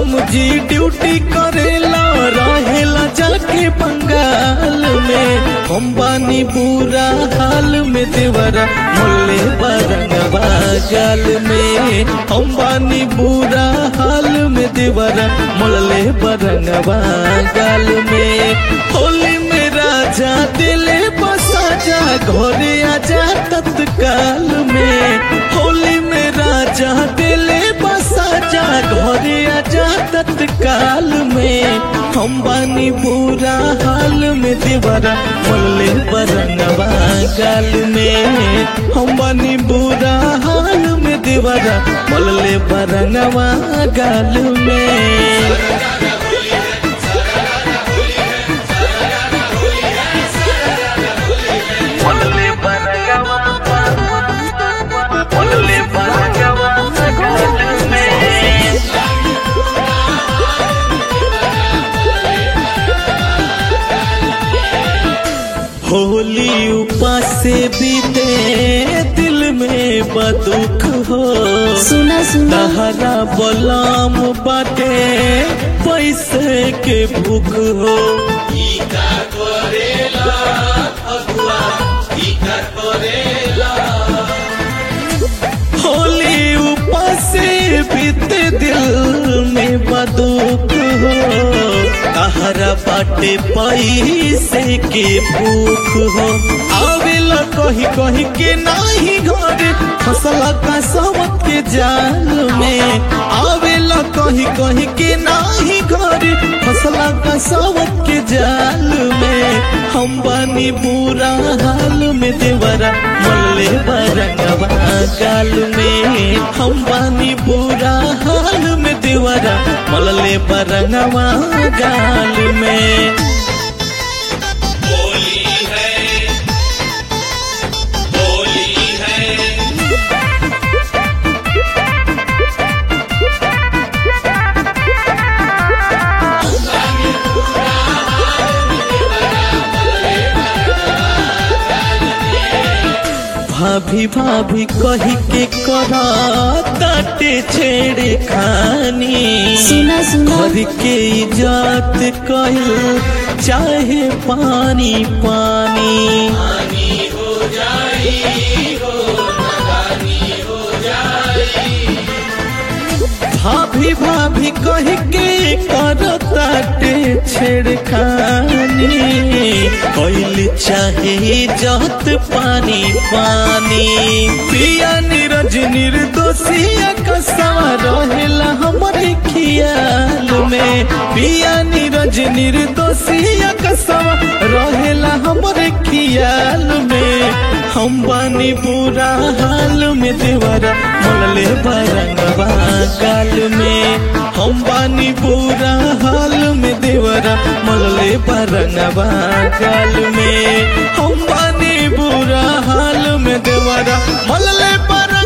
बलम जी ड्यूटी करेला रहेला जाके बंगाल में हम बानी बुरा हाल में देवरा मोले बरंगवा गाल में हम बानी बुरा हाल में देवरा मोले बरंगवा गाल में होली में राजा दिले बसा जा घरे आजा तत्काल में होली में राजा दिले बसा जा घरे आजा तत्काल में हम बानी बुरा हाल में देवरा मोले बरंगवा गाल में हम बानी बुरा हाल में देवरा मोले बरंगवा गाल में मोले बरंगवा मोले बरंगवा गाल में होली उपासे बीते दिल में बदुख हो सुना सुना तहरा बलाम बाटे पैसे के भूख हो होली उपासे बीते दिल में बदुख हो तहरा बाटे पैसे के भूख हो आवेला कही कही के नाही घर फसला का सबक के जाल में आवेला कही कही के नाही घर फसला का सबक के जाल में हम बानी बुरा हाल में देवरा मल्ले बरंगवा गाल में हम बानी बुरा हाल में देवरा मल्ले बरंगवा गाल में होली है होली है भाभी भाभी कही के करा ताटे छेड़े खानी सुना सुना घर के इजात कहल चाहे पानी पानी भाभी भाभी कह के करताटे छेड़खानी कैल चाहे जत पानी पानी पिया नीरज निर्दोषिया कसवा रहेला हमरे खियाल में पिया नीरज निर्दोषिया कसवा रहेला हमरे खियाल में हम बानी बुरा हाल में देवरा मोलले बरंगवा गाल में हम बानी बुरा हाल में देवरा मोलले बरंगवा गाल में हम बानी बुरा हाल में देवरा मोलले पर